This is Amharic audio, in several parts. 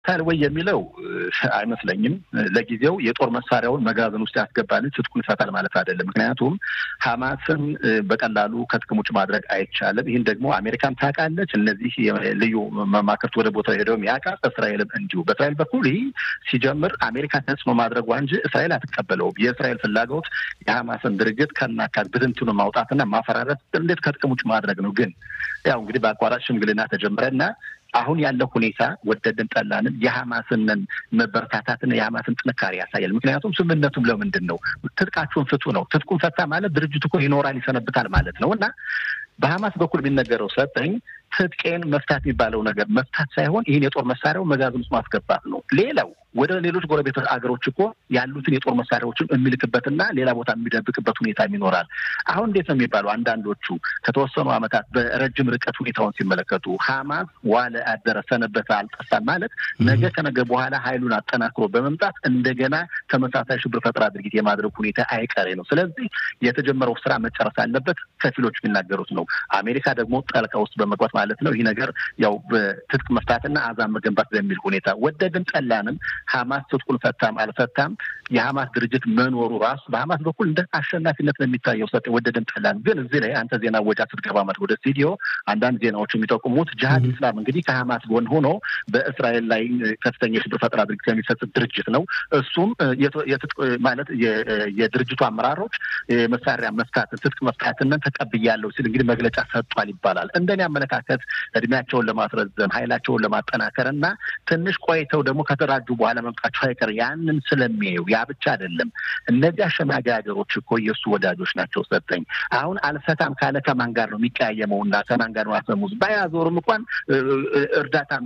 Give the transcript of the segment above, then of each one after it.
ታል ወይ የሚለው አይመስለኝም። ለጊዜው የጦር መሳሪያውን መጋዘን ውስጥ ያስገባል ትጥቁን ይፈታል ማለት አይደለም። ምክንያቱም ሀማስን በቀላሉ ከጥቅም ውጭ ማድረግ አይቻልም። ይህን ደግሞ አሜሪካን ታውቃለች። እነዚህ ልዩ መማክርት ወደ ቦታው ሄደውም ያውቃል። እስራኤልም እንዲሁ። በእስራኤል በኩል ይህ ሲጀምር አሜሪካ ተጽዕኖ ማድረጓ እንጂ እስራኤል አትቀበለውም። የእስራኤል ፍላጎት የሀማስን ድርጅት ከናካት ብትንትኑ ማውጣትና ማፈራረት እንዴት ከጥቅም ውጭ ማድረግ ነው። ግን ያው እንግዲህ በአቋራጭ ሽምግልና ተጀመረና አሁን ያለው ሁኔታ ወደድን ጠላንን የሀማስንን መበረታታትና የሀማስን ጥንካሬ ያሳያል። ምክንያቱም ስምምነቱም ለምንድን ነው ትጥቃችሁን ፍቱ ነው። ትጥቁን ፈታ ማለት ድርጅቱ እኮ ይኖራል ይሰነብታል ማለት ነው እና በሀማስ በኩል የሚነገረው ሰጠኝ ትጥቄን መፍታት የሚባለው ነገር መፍታት ሳይሆን ይህን የጦር መሳሪያው መጋዘን ውስጥ ማስገባት ነው። ሌላው ወደ ሌሎች ጎረቤት አገሮች እኮ ያሉትን የጦር መሳሪያዎችን የሚልክበትና ሌላ ቦታ የሚደብቅበት ሁኔታም ይኖራል። አሁን እንዴት ነው የሚባለው? አንዳንዶቹ ከተወሰኑ ዓመታት በረጅም ርቀት ሁኔታውን ሲመለከቱ ሀማስ ዋለ አደረ ሰነበተ አልጠፋም ማለት ነገ ከነገ በኋላ ኃይሉን አጠናክሮ በመምጣት እንደገና ተመሳሳይ ሽብር ፈጠራ ድርጊት የማድረግ ሁኔታ አይቀሬ ነው። ስለዚህ የተጀመረው ስራ መጨረስ አለበት። ከፊሎች የሚናገሩት ነው። አሜሪካ ደግሞ ጠልቃ ውስጥ በመግባት ማለት ነው ይህ ነገር ያው በትጥቅ መፍታትና አዛም መገንባት በሚል ሁኔታ ወደድን ጠላንም ሀማስ ትጥቁን ፈታም አልፈታም የሀማስ ድርጅት መኖሩ ራሱ በሀማስ በኩል እንደ አሸናፊነት ነው የሚታየው። ሰ ወደድን ጠላን። ግን እዚህ ላይ አንተ ዜና ወጃ ስትገባ ማለት ወደ ስቱዲዮ አንዳንድ ዜናዎች የሚጠቁሙት ጅሀድ ኢስላም እንግዲህ ከሀማስ ጎን ሆኖ በእስራኤል ላይ ከፍተኛ የሽብር ፈጠራ ድርጊት የሚፈጽም ድርጅት ነው። እሱም ማለት የድርጅቱ አመራሮች መሳሪያ መፍታት ትጥቅ መፍታትንን ተቀብያለሁ ሲል እንግዲህ መግለጫ ሰጥቷል ይባላል። እንደኔ አመለካከት እድሜያቸውን ለማስረዘም ኃይላቸውን ለማጠናከር እና ትንሽ ቆይተው ደግሞ ከተደራጁ በኋላ መምጣቸው አይቀር ያንን ስለሚያዩ ያ ብቻ አይደለም። እነዚህ አሸማጊ ሀገሮች እኮ የእሱ ወዳጆች ናቸው። ሰጠኝ አሁን አልፈታም ካለ ከማን ጋር ነው የሚቀያየመው? እና ከማን ጋር ነው አፈሙዝ ባያዞርም እንኳን እርዳታም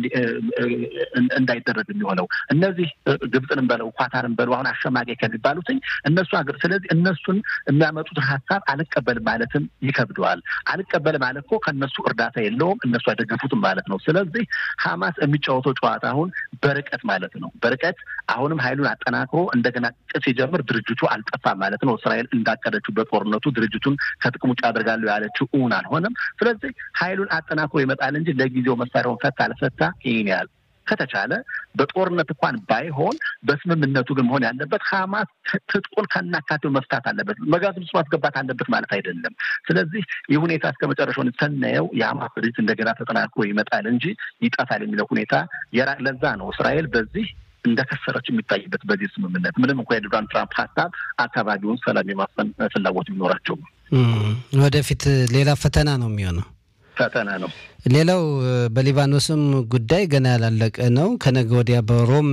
እንዳይደረግ የሚሆነው እነዚህ ግብፅንም በለው ኳታርን በለው አሁን አሸማጊ ከሚባሉትኝ እነሱ ሀገር ስለዚህ እነሱን የሚያመጡትን ሀሳብ አልቀበልም ማለትም ይከብደዋል። አልቀበል ማለት እኮ ከእነሱ እርዳታ የለውም እነሱ አይደገፉትም ማለት ነው። ስለዚህ ሀማስ የሚጫወተው ጨዋታ አሁን በርቀት ማለት ነው። በርቀት አሁንም ኃይሉን አጠናክሮ እንደገና ቅጽ ሲጀምር ድርጅቱ አልጠፋም ማለት ነው። እስራኤል እንዳቀደችው በጦርነቱ ድርጅቱን ከጥቅም ውጭ አደርጋለሁ ያለችው እውን አልሆነም። ስለዚህ ኃይሉን አጠናክሮ ይመጣል እንጂ ለጊዜው መሳሪያውን ፈታ አልፈታ ይህን ያህል ከተቻለ በጦርነት እንኳን ባይሆን በስምምነቱ ግን መሆን ያለበት ሀማስ ትጥቁን ከናካቴው መፍታት አለበት፣ መጋዘን ውስጥ ማስገባት አለበት ማለት አይደለም። ስለዚህ ይህ ሁኔታ እስከ መጨረሻውን ስናየው የሀማስ ድርጅት እንደገና ተጠናክሮ ይመጣል እንጂ ይጠፋል የሚለው ሁኔታ ለዛ ነው እስራኤል በዚህ እንደከሰረች የሚታይበት በዚህ ስምምነት ምንም እንኳ የዶናልድ ትራምፕ ሀሳብ አካባቢውን ሰላም የማስፈን ፍላጎት ቢኖራቸው ወደፊት ሌላ ፈተና ነው የሚሆነው ፈተና ነው። ሌላው በሊባኖስም ጉዳይ ገና ያላለቀ ነው። ከነገ ወዲያ በሮም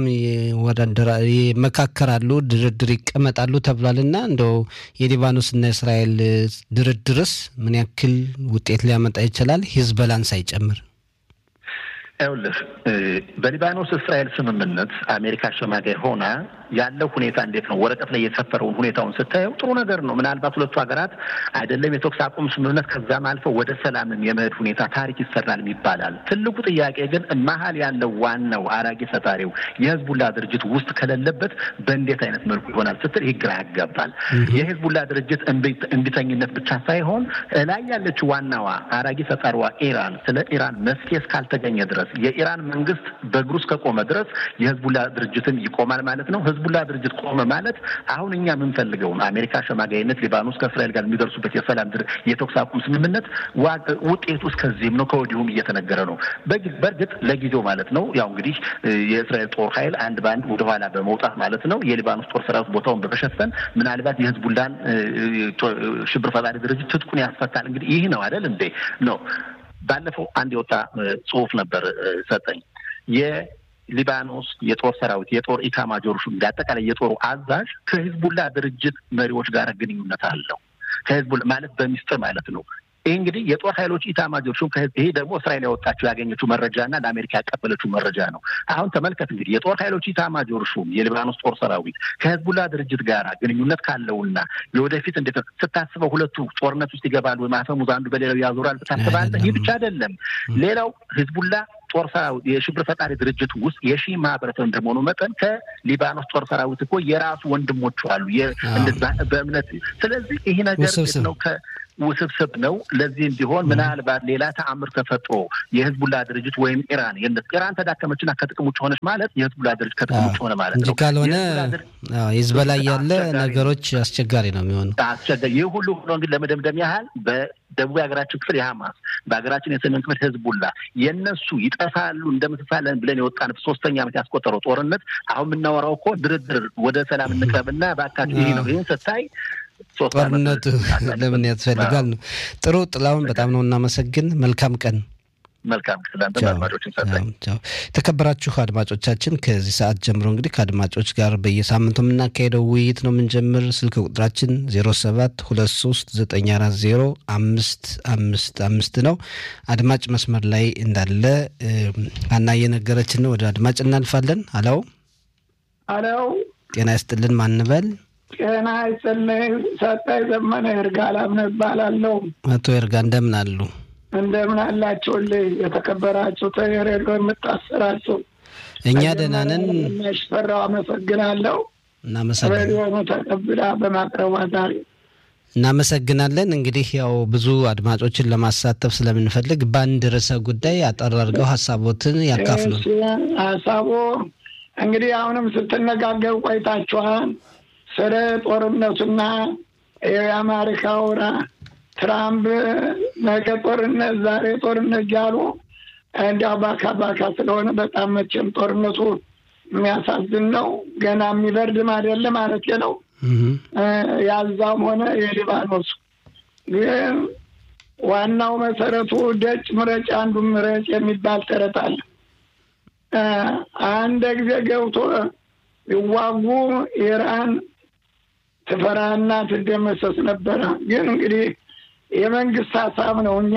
ይመካከራሉ፣ ድርድር ይቀመጣሉ ተብሏል እና እንደው የሊባኖስና የእስራኤል ድርድርስ ምን ያክል ውጤት ሊያመጣ ይችላል? ሂዝበላን ሳይጨምር ይኸውልህ በሊባኖስ እስራኤል ስምምነት አሜሪካ አሸማጋይ ሆና ያለው ሁኔታ እንዴት ነው? ወረቀት ላይ የሰፈረውን ሁኔታውን ስታየው ጥሩ ነገር ነው። ምናልባት ሁለቱ ሀገራት አይደለም የተኩስ አቁም ስምምነት ከዛም አልፈው ወደ ሰላምም የመሄድ ሁኔታ ታሪክ ይሰራል ይባላል። ትልቁ ጥያቄ ግን መሀል ያለው ዋናው አራጊ ፈጣሪው የህዝቡላ ድርጅት ውስጥ ከሌለበት በእንዴት አይነት መልኩ ይሆናል ስትል ይህ ግራ ያጋባል። የህዝቡላ ድርጅት እንቢተኝነት ብቻ ሳይሆን ላይ ያለችው ዋናዋ አራጊ ፈጣሪዋ ኢራን ስለ ኢራን መፍትሄ እስካልተገኘ ድረስ የኢራን መንግስት በእግሩ እስከቆመ ድረስ የህዝቡላ ድርጅትም ይቆማል ማለት ነው። ህዝቡላ ድርጅት ቆመ ማለት አሁን እኛ የምንፈልገውን አሜሪካ አሸማጋይነት ሊባኖስ ከእስራኤል ጋር የሚደርሱበት የሰላም የተኩስ አቁም ስምምነት ውጤቱ እስከዚህም ነው፣ ከወዲሁም እየተነገረ ነው። በእርግጥ ለጊዜው ማለት ነው ያው እንግዲህ የእስራኤል ጦር ኃይል አንድ በአንድ ወደኋላ በመውጣት ማለት ነው የሊባኖስ ጦር ሰራዊት ቦታውን በመሸፈን ምናልባት የህዝቡላን ሽብር ፈጣሪ ድርጅት ትጥቁን ያስፈታል። እንግዲህ ይህ ነው አይደል እንዴ ነው ባለፈው አንድ የወጣ ጽሁፍ ነበር ሰጠኝ የሊባኖስ የጦር ሰራዊት የጦር ኢታማጆር ሹም አጠቃላይ የጦሩ አዛዥ ከሂዝቡላ ድርጅት መሪዎች ጋር ግንኙነት አለው። ከሂዝቡላ ማለት በሚስጥር ማለት ነው። ይህ እንግዲህ የጦር ኃይሎች ኢታማጆር ሹም ይሄ ደግሞ እስራኤል ያወጣችው ያገኘችው መረጃና ለአሜሪካ ያቀበለችው መረጃ ነው። አሁን ተመልከት እንግዲህ የጦር ኃይሎች ኢታማጆር ሹም የሊባኖስ ጦር ሰራዊት ከህዝቡላ ድርጅት ጋር ግንኙነት ካለውና የወደፊት እንዴት ስታስበው ሁለቱ ጦርነት ውስጥ ይገባሉ ወይ ማፈሙዝ አንዱ በሌላው ያዞራል ታስባለህ። ይህ ብቻ አይደለም። ሌላው ህዝቡላ ጦር ሰራዊት የሽብር ፈጣሪ ድርጅት ውስጥ የሺ ማህበረሰብ እንደመሆኑ መጠን ከሊባኖስ ጦር ሰራዊት እኮ የራሱ ወንድሞቹ አሉ በእምነት ስለዚህ ይህ ነገር ነው ውስብስብ ነው። ለዚህም ቢሆን ምናልባት ሌላ ተአምር ተፈጥሮ የህዝቡላ ድርጅት ወይም ኢራን ኢራን ተዳከመችና ከጥቅም ውጭ ሆነች ማለት የህዝቡላ ድርጅት ከጥቅም ውጭ ሆነ ማለት እንጂ ነው። ካልሆነ ህዝብ ላይ ያለ ነገሮች አስቸጋሪ ነው የሚሆኑ አስቸጋሪ ይህ ሁሉ ሆኖ እንግዲህ ለመደምደም ያህል በደቡብ የሀገራችን ክፍል የሀማስ በሀገራችን የሰሜን ክፍል ህዝቡላ የእነሱ ይጠፋሉ እንደምትፋለን ብለን የወጣን ሶስተኛ ዓመት ያስቆጠረው ጦርነት አሁን የምናወራው እኮ ድርድር ወደ ሰላም እንቅረብና በአካባቢ ይህ ነው። ይህን ስታይ ጦርነቱ ለምን ያስፈልጋል ነው። ጥሩ ጥላውን በጣም ነው እናመሰግን። መልካም ቀን። መልካም ክላንተ አድማጮችን ሰጠኝ። የተከበራችሁ አድማጮቻችን ከዚህ ሰዓት ጀምሮ እንግዲህ ከአድማጮች ጋር በየሳምንቱ የምናካሄደው ውይይት ነው የምንጀምር። ስልክ ቁጥራችን ዜሮ ሰባት ሁለት ሶስት ዘጠኝ አራት ዜሮ አምስት አምስት አምስት ነው። አድማጭ መስመር ላይ እንዳለ አና እየነገረችን ነው። ወደ አድማጭ እናልፋለን። አለው አለው ጤና ይስጥልን። ማንበል ጤና ይስጥልኝ። ሰጠኝ ዘመነ እርጋላም እባላለሁ። አቶ እርጋ እንደምን አሉ? እንደምን አላችሁልኝ? የተከበራችሁ ተሬዲዮ የምታሰራችሁ እኛ ደህና ነን። ሽፈራው አመሰግናለሁ። እናመሰግናለን። ሬዲዮኑ ተቀብላ በማቅረቧ ዛሬ እናመሰግናለን። እንግዲህ ያው ብዙ አድማጮችን ለማሳተፍ ስለምንፈልግ በአንድ ርዕሰ ጉዳይ አጠር አድርገው ሀሳቦትን ያካፍሉ። እሺ፣ ሀሳቡ እንግዲህ አሁንም ስትነጋገሩ ቆይታችኋል ስለ ጦርነቱና የአሜሪካው ትራምፕ ነገ ጦርነት ዛሬ ጦርነት እያሉ እንዲያው ባካ ባካ ስለሆነ በጣም መቼም ጦርነቱ የሚያሳዝን ነው። ገና የሚበርድም አይደለም ማለት ነው። ያዛም ሆነ የሊባኖሱ ግን ዋናው መሰረቱ ደጭ ምረጭ አንዱ ምረጭ የሚባል ተረት አለ። አንድ ጊዜ ገብቶ ይዋጉ ኢራን ትፈራና ትደመሰስ ነበረ። ግን እንግዲህ የመንግስት ሀሳብ ነው። እኛ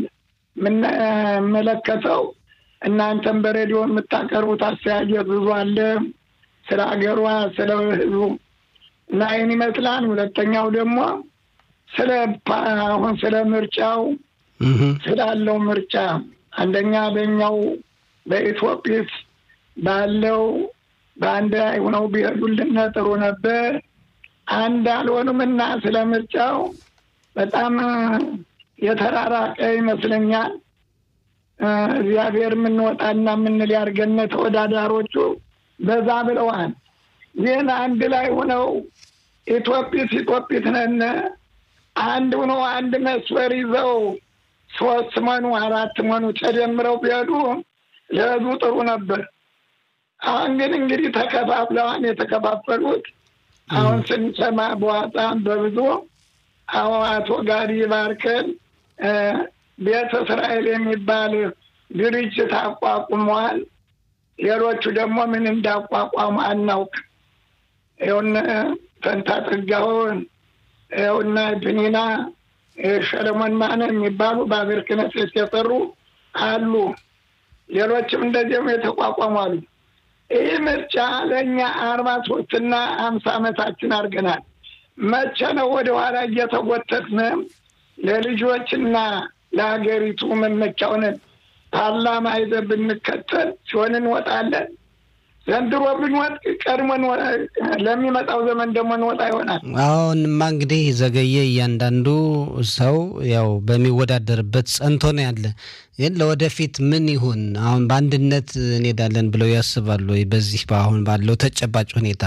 የምንመለከተው እናንተም በሬዲዮ የምታቀርቡት አስተያየት ብዙ አለ ስለ ሀገሯ፣ ስለ ህዝቡ እና ይህን ይመስላል። ሁለተኛው ደግሞ ስለ አሁን ስለ ምርጫው ስላለው ምርጫ አንደኛ በኛው በኢትዮጵስ ባለው በአንድ ላይ ሆነው ቢሄዱልን ጥሩ ነበር። አንድ አልሆኑም እና ስለ ምርጫው በጣም የተራራቀ ይመስለኛል። እግዚአብሔር የምንወጣና የምንል ያድርገን። ተወዳዳሮቹ በዛ ብለዋል። ግን አንድ ላይ ሆነው ኢትዮጵስ ኢትዮጵስ ነን አንድ ሆነው አንድ መስመር ይዘው ሶስት መኑ አራት መኑ ተደምረው ቢሄዱ ለህዝቡ ጥሩ ነበር። አሁን ግን እንግዲህ ተከፋፍለዋን የተከፋፈሉት አሁን ስንሰማ በዋጣም በብዙ አሁን አቶ ጋዲ ባርከን ቤተ እስራኤል የሚባል ድርጅት አቋቁመዋል። ሌሎቹ ደግሞ ምን እንዳቋቋሙ አናውቅ። ይኸውነ ፈንታ ጥጋውን ይኸውና ፕኒና ሰለሞን ማነ የሚባሉ በአገር ክህነት የሰሩ አሉ። ሌሎችም እንደዚህም የተቋቋሙ አሉ። ይህ ምርጫ ለእኛ አርባ ሶስትና አምሳ ዓመታችን አድርገናል። መቼ ነው ወደኋላ እየተጎተትን ለልጆችና ለሀገሪቱ መመቻውን ፓርላማ ይዘን ብንከተል ሲሆን እንወጣለን። ዘንድሮ ብንወጥ ቀድሞ ለሚመጣው ዘመን ደግሞ እንወጣ ይሆናል። አሁንማ እንግዲህ ዘገየ እያንዳንዱ ሰው ያው በሚወዳደርበት ጸንቶ ነው ያለ። ግን ለወደፊት ምን ይሁን አሁን በአንድነት እንሄዳለን ብለው ያስባሉ ወይ? በዚህ በአሁን ባለው ተጨባጭ ሁኔታ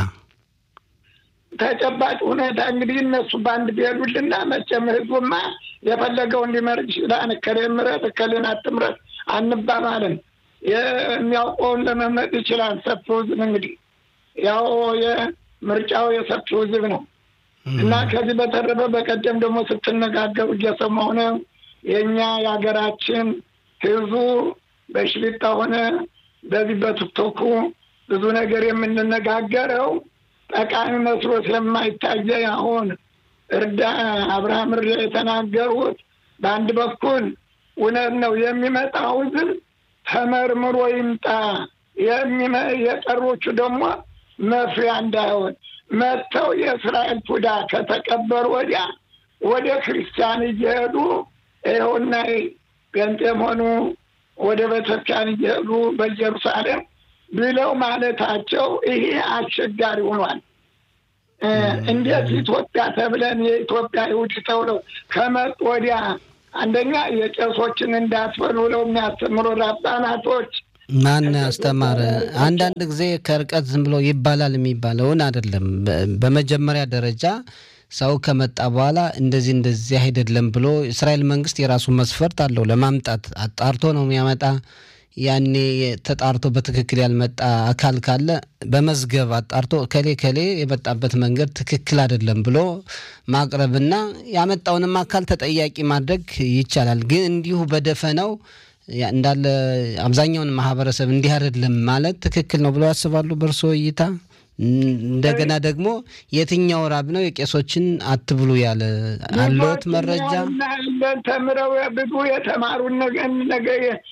ተጨባጭ ሁኔታ እንግዲህ እነሱ በአንድ ቢሄዱልና መቼም ህዝቡማ የፈለገውን ሊመርጥ ይችላል። እከሌን ምረጥ እከሌን አትምረጥ አንባባልን። የሚያውቀውን ለመምረጥ ይችላል። ሰፊው ህዝብ እንግዲህ ያው የምርጫው የሰፊው ህዝብ ነው እና ከዚህ በተረፈ በቀደም ደግሞ ስትነጋገሩ እየሰማሁ ነው። የእኛ የሀገራችን ህዝቡ በሽሊጣ ሆነ በዚህ በቲክቶኩ ብዙ ነገር የምንነጋገረው ጠቃሚ መስሎ ስለማይታየ አሁን እርዳ አብርሃም እርዳ የተናገሩት በአንድ በኩል እውነት ነው። የሚመጣው ህዝብ ተመርምሮ ይምጣ። የቀሮቹ ደግሞ መፍሪያ እንዳይሆን መጥተው የእስራኤል ፉዳ ከተቀበሩ ወዲያ ወደ ክርስቲያን እየሄዱ ይኸውና ጴንጤም ሆኑ ወደ ቤተክርስቲያን እየሄዱ በኢየሩሳሌም ብለው ማለታቸው ይሄ አስቸጋሪ ሆኗል። እንዴት ኢትዮጵያ ተብለን የኢትዮጵያ ይሁድ ተብለው ከመጡ ወዲያ አንደኛ የቄሶችን እንዳትበሉ ብለው የሚያስተምሩ ራባናቶች ማን ያስተማረ? አንዳንድ ጊዜ ከርቀት ዝም ብሎ ይባላል የሚባለውን አይደለም። በመጀመሪያ ደረጃ ሰው ከመጣ በኋላ እንደዚህ እንደዚህ አይደለም ብሎ እስራኤል መንግስት የራሱ መስፈርት አለው ለማምጣት አጣርቶ ነው የሚያመጣ። ያኔ ተጣርቶ በትክክል ያልመጣ አካል ካለ በመዝገብ አጣርቶ ከሌ ከሌ የመጣበት መንገድ ትክክል አይደለም ብሎ ማቅረብና ያመጣውንም አካል ተጠያቂ ማድረግ ይቻላል። ግን እንዲሁ በደፈነው እንዳለ አብዛኛውን ማህበረሰብ እንዲህ አይደለም ማለት ትክክል ነው ብለው ያስባሉ በእርስዎ እይታ? እንደገና ደግሞ የትኛው ራብ ነው የቄሶችን አትብሉ ያለ አለዎት መረጃ? ተምረው ብዙ የተማሩን ነገ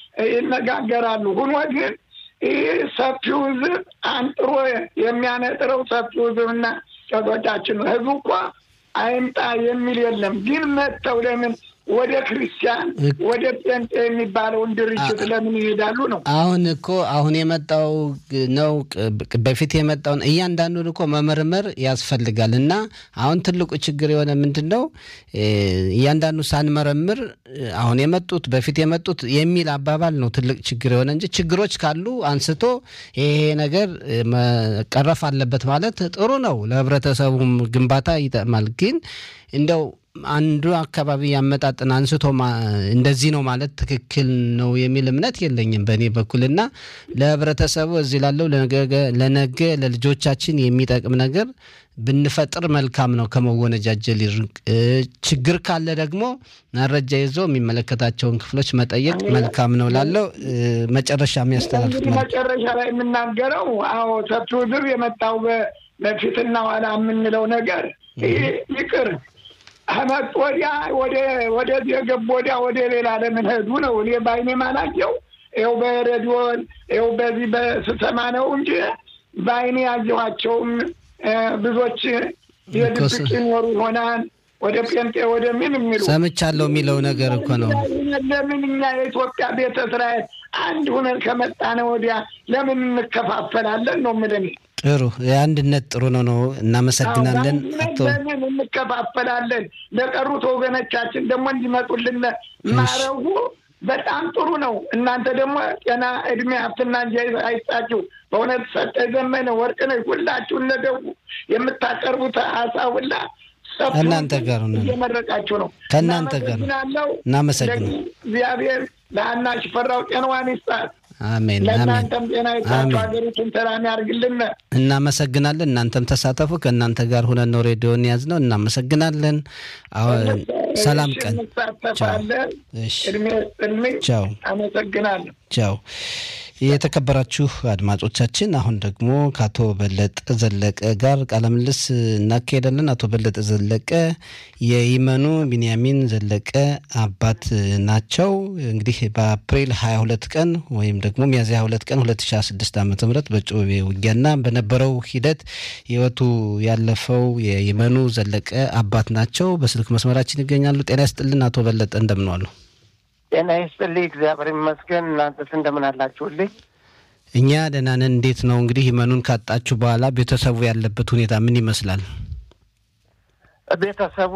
ይነጋገራሉ። ሁኖ ግን ይህ ሰፊው ሕዝብ አንጥሮ የሚያነጥረው ሰፊው ሕዝብና ቄሶቻችን ህዝቡ እኳ አይምጣ የሚል የለም። ግን መጥተው ለምን ወደ ክርስቲያን ወደ ጴንጤ የሚባለውን ድርጅት ለምን ይሄዳሉ ነው? አሁን እኮ አሁን የመጣው ነው በፊት የመጣውን እያንዳንዱን እኮ መመርመር ያስፈልጋል። እና አሁን ትልቁ ችግር የሆነ ምንድን ነው እያንዳንዱ ሳንመረምር አሁን የመጡት በፊት የመጡት የሚል አባባል ነው ትልቅ ችግር የሆነ እንጂ ችግሮች ካሉ አንስቶ ይሄ ነገር መቀረፍ አለበት ማለት ጥሩ ነው። ለህብረተሰቡም ግንባታ ይጠቅማል። ግን እንደው አንዱ አካባቢ ያመጣጥን አንስቶ እንደዚህ ነው ማለት ትክክል ነው የሚል እምነት የለኝም በእኔ በኩልና ለህብረተሰቡ እዚህ ላለው ለነገ ለልጆቻችን የሚጠቅም ነገር ብንፈጥር መልካም ነው። ከመወነጃጀል ይርቅ። ችግር ካለ ደግሞ መረጃ ይዞ የሚመለከታቸውን ክፍሎች መጠየቅ መልካም ነው ላለው መጨረሻ የሚያስተላልፉት መጨረሻ ላይ የምናገረው አዎ ሰፊው ህዝብ የመጣው በፊትና ኋላ የምንለው ነገር ይቅር ከመጡ ወዲያ ወደዚህ የገቡ ወዲያ ወደ ሌላ ለምን ሄዱ ነው። እኔ በዓይኔ ማላየው ይኸው በሬዲዮን ይኸው በዚህ በስሰማ ነው እንጂ በዓይኔ ያየኋቸውም ብዙዎች የድብቅ ይኖሩ ይሆናል ወደ ጴንጤ ወደ ምን የሚሉ ሰምቻለሁ የሚለው ነገር እኮ ነው። ለምን እኛ የኢትዮጵያ ቤተ እስራኤል አንድ ሁነን ከመጣነ ወዲያ ለምን እንከፋፈላለን ነው የምልህ። ጥሩ የአንድነት ጥሩ ነው ነው። እናመሰግናለን። ለምን እንከፋፈላለን? ለቀሩት ወገኖቻችን ደግሞ እንዲመጡልን ማረጉ በጣም ጥሩ ነው። እናንተ ደግሞ ጤና፣ እድሜ፣ ሀብትና እንጂ አይስጣችሁ። በእውነት ሰጠ ዘመነ ወርቅነሽ ሁላችሁ እነደው የምታቀርቡት ሀሳብ ከእናንተ ጋር እየመረቃችሁ ነው። ከእናንተ ጋር እናመሰግናለን። እግዚአብሔር ለአና ሽፈራው ጤናዋን ይስጣት። አሜን ለእናንተም ጤና ይስጣችሁ። ሀገሪቱን ሰላም ያርግልን። እናመሰግናለን። እናንተም ተሳተፉ። ከእናንተ ጋር ሁነን ነው ሬዲዮን ያዝ ነው። እናመሰግናለን። ሰላም ቀን። እድሜ ስጥልኝ። ቻው። አመሰግናለሁ። ቻው። የተከበራችሁ አድማጮቻችን አሁን ደግሞ ከአቶ በለጠ ዘለቀ ጋር ቃለ ምልልስ እናካሄዳለን። አቶ በለጠ ዘለቀ የይመኑ ቢንያሚን ዘለቀ አባት ናቸው። እንግዲህ በአፕሪል 22 ቀን ወይም ደግሞ ሚያዝያ 22 ቀን 2016 ዓ ም በጮቤ ውጊያና በነበረው ሂደት ህይወቱ ያለፈው የይመኑ ዘለቀ አባት ናቸው። በስልክ መስመራችን ይገኛሉ። ጤና ይስጥልን አቶ በለጠ እንደምን ዋሉ? ጤና ይስጥልኝ። እግዚአብሔር ይመስገን። እናንተስ እንደምን አላችሁልኝ? እኛ ደህና ነን። እንዴት ነው እንግዲህ ይመኑን ካጣችሁ በኋላ ቤተሰቡ ያለበት ሁኔታ ምን ይመስላል? ቤተሰቡ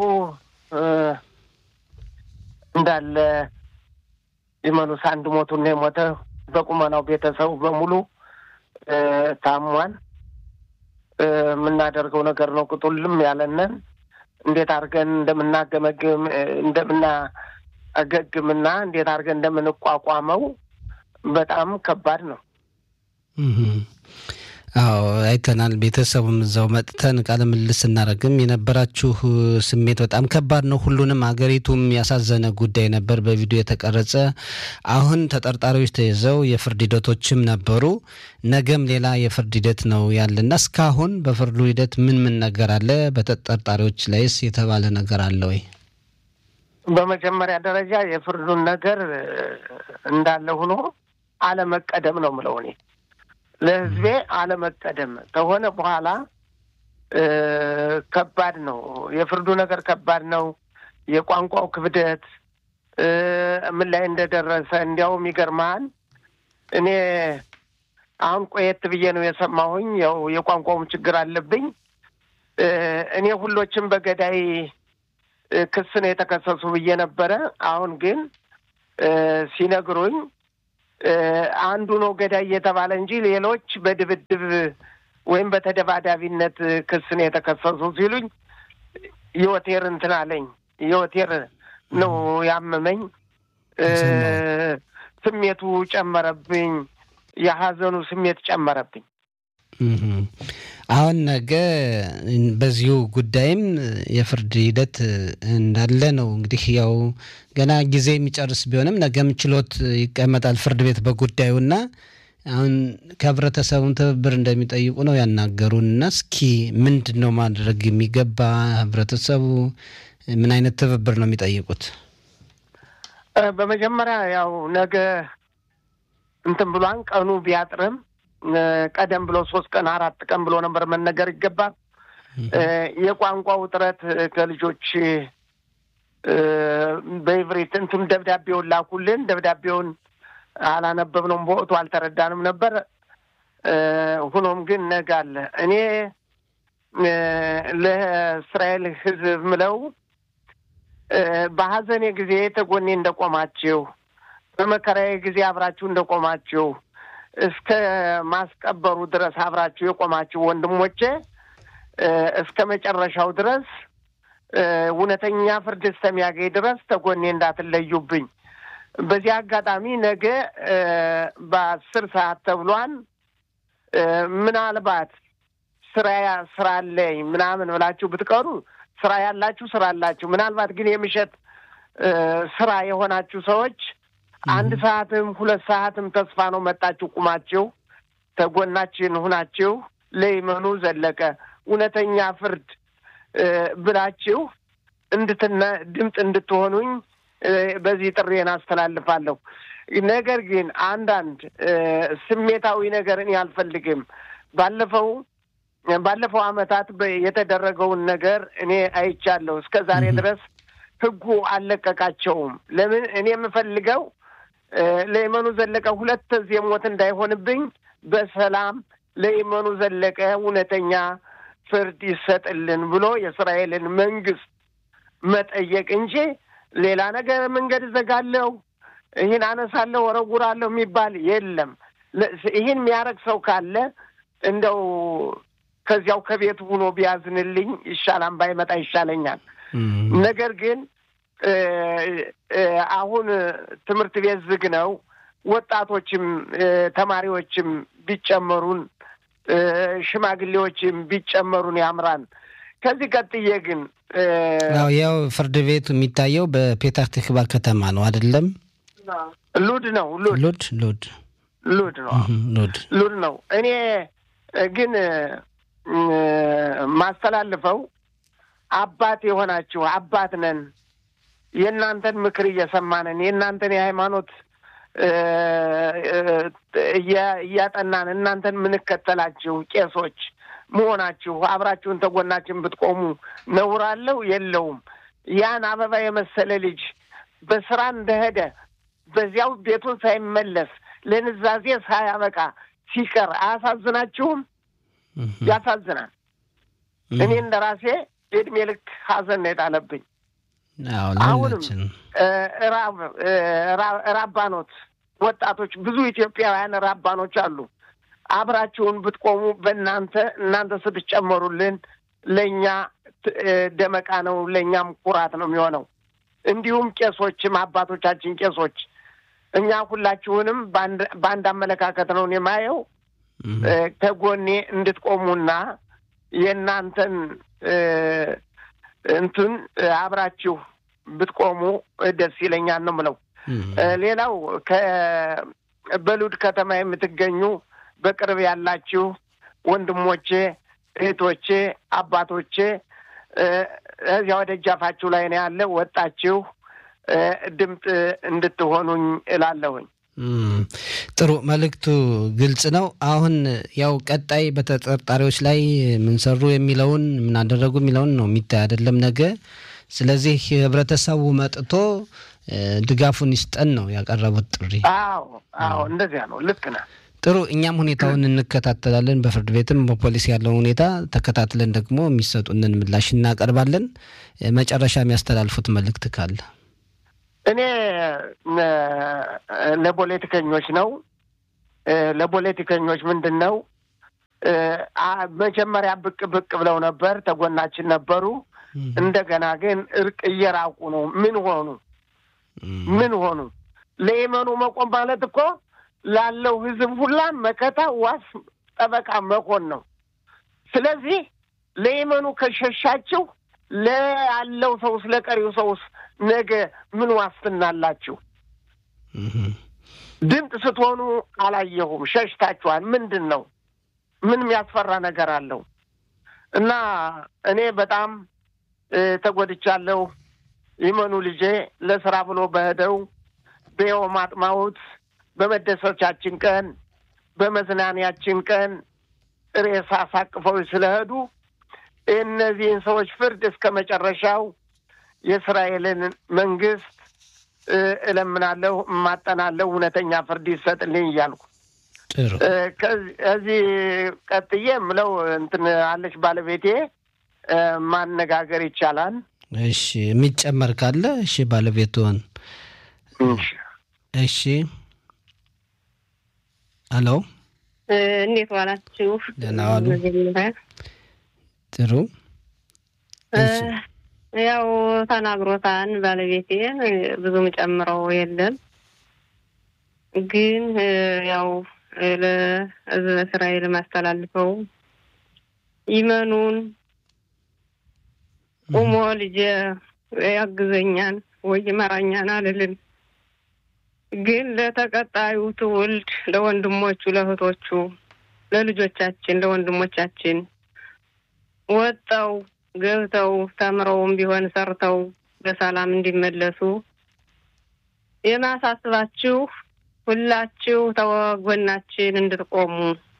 እንዳለ ይመኑ ሳንድ ሞቱን ነው የሞተ። በቁመናው ቤተሰቡ በሙሉ ታሟል። የምናደርገው ነገር ነው ቅጡልም ያለንን እንዴት አድርገን እንደምናገመግም እንደምና አገግምና እንዴት አድርገን እንደምንቋቋመው በጣም ከባድ ነው። አዎ አይተናል። ቤተሰቡም እዛው መጥተን ቃለ ምልልስ ስናደርግም የነበራችሁ ስሜት በጣም ከባድ ነው። ሁሉንም አገሪቱም ያሳዘነ ጉዳይ ነበር፣ በቪዲዮ የተቀረጸ። አሁን ተጠርጣሪዎች ተይዘው የፍርድ ሂደቶችም ነበሩ። ነገም ሌላ የፍርድ ሂደት ነው ያለና እስካሁን በፍርዱ ሂደት ምን ምን ነገር አለ? በተጠርጣሪዎች ላይስ የተባለ ነገር አለ ወይ? በመጀመሪያ ደረጃ የፍርዱን ነገር እንዳለ ሆኖ አለመቀደም ነው ምለው እኔ ለሕዝቤ አለመቀደም ከሆነ በኋላ ከባድ ነው። የፍርዱ ነገር ከባድ ነው። የቋንቋው ክብደት ምን ላይ እንደደረሰ እንዲያውም ይገርመሃል። እኔ አሁን ቆየት ብዬ ነው የሰማሁኝ። ያው የቋንቋውም ችግር አለብኝ። እኔ ሁሎችም በገዳይ ክስ ነው የተከሰሱ ብዬ ነበረ። አሁን ግን ሲነግሩኝ አንዱ ነው ገዳይ እየተባለ እንጂ ሌሎች በድብድብ ወይም በተደባዳቢነት ክስ ነው የተከሰሱ ሲሉኝ የወቴር እንትን አለኝ። የወቴር ነው ያመመኝ። ስሜቱ ጨመረብኝ። የሀዘኑ ስሜት ጨመረብኝ። አሁን ነገ በዚሁ ጉዳይም የፍርድ ሂደት እንዳለ ነው። እንግዲህ ያው ገና ጊዜ የሚጨርስ ቢሆንም ነገም ችሎት ይቀመጣል ፍርድ ቤት በጉዳዩና አሁን ከህብረተሰቡን ትብብር እንደሚጠይቁ ነው ያናገሩን። እና እስኪ ምንድን ነው ማድረግ የሚገባ ህብረተሰቡ ምን አይነት ትብብር ነው የሚጠይቁት? በመጀመሪያ ያው ነገ እንትን ብሏን ቀኑ ቢያጥርም ቀደም ብሎ ሶስት ቀን አራት ቀን ብሎ ነበር መነገር ይገባል። የቋንቋ ውጥረት ከልጆች በኢብሪት እንትን ደብዳቤውን ላኩልን። ደብዳቤውን አላነበብነውም፣ በወቅቱ አልተረዳንም ነበር። ሁኖም ግን ነገ አለ። እኔ ለእስራኤል ህዝብ ምለው በሀዘኔ ጊዜ ተጎኔ እንደቆማችሁ፣ በመከራዬ ጊዜ አብራችሁ እንደቆማችሁ እስከ ማስቀበሩ ድረስ አብራችሁ የቆማችሁ ወንድሞቼ እስከ መጨረሻው ድረስ እውነተኛ ፍርድ እስከሚያገኝ ድረስ ተጎኔ እንዳትለዩብኝ። በዚህ አጋጣሚ ነገ በአስር ሰዓት ተብሏን ምናልባት ስራ ስራ አለኝ ምናምን ብላችሁ ብትቀሩ ስራ ያላችሁ ስራ አላችሁ። ምናልባት ግን የምሸት ስራ የሆናችሁ ሰዎች አንድ ሰዓትም ሁለት ሰዓትም ተስፋ ነው መጣችሁ ቁማችሁ ተጎናችን ሁናችሁ ለይመኑ ዘለቀ እውነተኛ ፍርድ ብላችሁ እንድትነ ድምፅ እንድትሆኑኝ በዚህ ጥሬን አስተላልፋለሁ። ነገር ግን አንዳንድ ስሜታዊ ነገር እኔ አልፈልግም። ባለፈው ባለፈው ዓመታት የተደረገውን ነገር እኔ አይቻለሁ። እስከ ዛሬ ድረስ ህጉ አልለቀቃቸውም። ለምን እኔ የምፈልገው ለይመኑ ዘለቀ ሁለት ዚህ ሞት እንዳይሆንብኝ በሰላም ለይመኑ ዘለቀ እውነተኛ ፍርድ ይሰጥልን ብሎ የእስራኤልን መንግስት መጠየቅ እንጂ ሌላ ነገር መንገድ እዘጋለሁ፣ ይህን አነሳለሁ፣ ወረውራለሁ የሚባል የለም። ይህን የሚያደርግ ሰው ካለ እንደው ከዚያው ከቤቱ ሆኖ ቢያዝንልኝ ይሻላል፣ ባይመጣ ይሻለኛል። ነገር ግን አሁን ትምህርት ቤት ዝግ ነው። ወጣቶችም ተማሪዎችም ቢጨመሩን ሽማግሌዎችም ቢጨመሩን ያምራን። ከዚህ ቀጥዬ ግን ያው ፍርድ ቤቱ የሚታየው በፔታህ ትክባ ከተማ ነው አይደለም? ሉድ ነው ሉድ ሉድ ሉድ ሉድ ነው ሉድ ሉድ ነው። እኔ ግን ማስተላልፈው አባት የሆናችሁ አባት ነን የእናንተን ምክር እየሰማንን የእናንተን የሃይማኖት እያጠናን እናንተን የምንከተላችሁ ቄሶች መሆናችሁ አብራችሁን ተጎናችን ብትቆሙ ነውር አለው የለውም? ያን አበባ የመሰለ ልጅ በስራ እንደሄደ በዚያው ቤቱን ሳይመለስ ለንዛዜ ሳያበቃ ሲቀር አያሳዝናችሁም? ያሳዝናል። እኔ እንደ ራሴ የእድሜ ልክ ሀዘን ነው የጣለብኝ። አሁንም ራባኖት ወጣቶች ብዙ ኢትዮጵያውያን ራባኖች አሉ። አብራችሁን ብትቆሙ በእናንተ እናንተ ስትጨመሩልን ለእኛ ደመቃ ነው፣ ለእኛም ኩራት ነው የሚሆነው። እንዲሁም ቄሶችም አባቶቻችን ቄሶች እኛ ሁላችሁንም በአንድ አመለካከት ነው የማየው። ከጎኔ እንድትቆሙና የእናንተን እንትን አብራችሁ ብትቆሙ ደስ ይለኛል ነው ምለው። ሌላው በሉድ ከተማ የምትገኙ በቅርብ ያላችሁ ወንድሞቼ፣ እህቶቼ፣ አባቶቼ እዚያ ወደ እጃፋችሁ ላይ ነው ያለ ወጣችሁ ድምፅ እንድትሆኑኝ እላለሁኝ። ጥሩ መልእክቱ ግልጽ ነው። አሁን ያው ቀጣይ በተጠርጣሪዎች ላይ ምን ሰሩ የሚለውን ምን አደረጉ የሚለውን ነው የሚታይ አይደለም ነገ። ስለዚህ ህብረተሰቡ መጥቶ ድጋፉን ይስጠን ነው ያቀረቡት ጥሪ። አዎ አዎ፣ እንደዚያ ነው። ልክ ነህ። ጥሩ እኛም ሁኔታውን እንከታተላለን። በፍርድ ቤትም በፖሊስ ያለውን ሁኔታ ተከታትለን ደግሞ የሚሰጡንን ምላሽ እናቀርባለን። መጨረሻ የሚያስተላልፉት መልእክት ካለ እኔ ለፖለቲከኞች ነው ለፖለቲከኞች ምንድን ነው መጀመሪያ ብቅ ብቅ ብለው ነበር፣ ተጎናችን ነበሩ። እንደገና ግን እርቅ እየራቁ ነው። ምን ሆኑ? ምን ሆኑ? ለየመኑ መቆም ማለት እኮ ላለው ሕዝብ ሁላ መከታ፣ ዋስ፣ ጠበቃ መሆን ነው። ስለዚህ ለየመኑ ከሸሻችሁ ለያለው ሰውስ ለቀሪው ሰውስ ነገ ምን ዋስትና አላችሁ? ድምፅ ስትሆኑ አላየሁም። ሸሽታችኋል። ምንድን ነው? ምን የሚያስፈራ ነገር አለው? እና እኔ በጣም ተጎድቻለሁ። ይመኑ ልጄ ለስራ ብሎ በሄደው በየው ማጥማውት በመደሰቻችን ቀን በመዝናኛችን ቀን ሬሳ አሳቅፈው ስለሄዱ እነዚህን ሰዎች ፍርድ እስከ መጨረሻው የእስራኤልን መንግስት እለምናለሁ፣ እማጠናለሁ፣ እውነተኛ ፍርድ ይሰጥልኝ እያልኩ ከዚህ ቀጥዬ የምለው እንትን አለች ባለቤቴ ማነጋገር ይቻላል። እሺ፣ የሚጨመር ካለ እሺ፣ ባለቤትዎን እሺ። አሎ፣ እንዴት ዋላችሁ? ደህና ዋሉ። ጥሩ። ያው ተናግሮታን ባለቤቴ ብዙም ጨምረው የለም ግን ያው ለህዝበ እስራኤል ማስተላልፈው ይመኑን ቁሞ ልጄ ያግዘኛን ወይ ይመራኛን አልልም። ግን ለተቀጣዩ ትውልድ ለወንድሞቹ፣ ለእህቶቹ፣ ለልጆቻችን፣ ለወንድሞቻችን ወጠው ገብተው ተምረውም ቢሆን ሰርተው በሰላም እንዲመለሱ የማሳስባችሁ ሁላችሁ ተወጎናችን እንድትቆሙ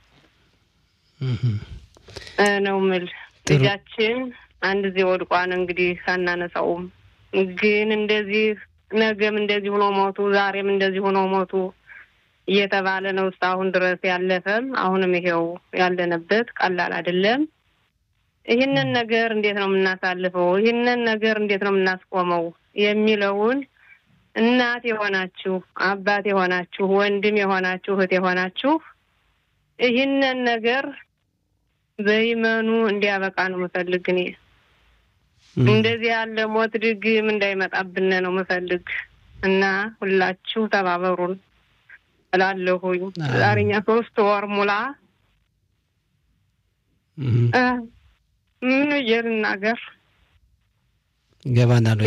ነው ምል ልጃችን አንድ ጊዜ ወድቋን እንግዲህ አናነሳውም። ግን እንደዚህ ነገም እንደዚህ ሆኖ ሞቱ፣ ዛሬም እንደዚህ ሆኖ ሞቱ እየተባለ ነው እስካሁን ድረስ ያለፈም አሁንም ይሄው ያለንበት ቀላል አይደለም። ይህንን ነገር እንዴት ነው የምናሳልፈው? ይህንን ነገር እንዴት ነው የምናስቆመው? የሚለውን እናት የሆናችሁ አባት የሆናችሁ ወንድም የሆናችሁ እህት የሆናችሁ ይህንን ነገር በይመኑ እንዲያበቃ ነው ምፈልግ። እኔ እንደዚህ ያለ ሞት ድግም እንዳይመጣብን ነው ምፈልግ እና ሁላችሁ ተባበሩን እላለሁኝ። ዛሬኛ ሶስት ወር ሙላ ምን እየልናገር ገባናል።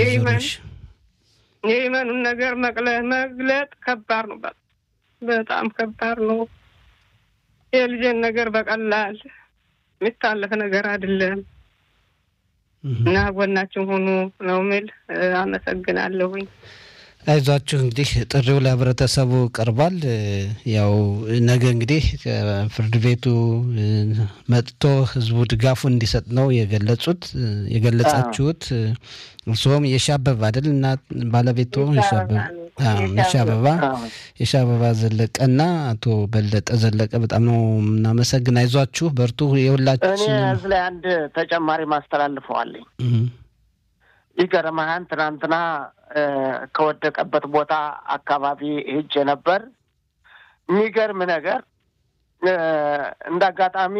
የይመኑን ነገር መግለጥ ከባድ ነው። በጣም ከባድ ነው። የልጄን ነገር በቀላል የሚታለፍ ነገር አይደለም እና ጎናችን ሁኑ ነው ምል። አመሰግናለሁኝ። አይዟችሁ እንግዲህ ጥሪው ለህብረተሰቡ ቀርቧል። ያው ነገ እንግዲህ ፍርድ ቤቱ መጥቶ ህዝቡ ድጋፉ እንዲሰጥ ነው የገለጹት የገለጻችሁት። እርስዎም የሻበባ አይደል እና ባለቤቶ የሻበባ የሻበባ ዘለቀና አቶ በለጠ ዘለቀ በጣም ነው የምናመሰግን። አይዟችሁ በርቱ። የሁላችን እኔ እዚህ ላይ አንድ ተጨማሪ ማስተላልፈዋለኝ። ይገርምሃል ትናንትና ከወደቀበት ቦታ አካባቢ ሄጄ ነበር። የሚገርም ነገር እንደ አጋጣሚ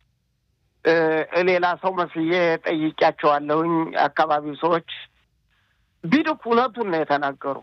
ሌላ ሰው መስዬ ጠይቄያቸዋለሁኝ። አካባቢው ሰዎች ቢድክ እውነቱን ነው የተናገሩ።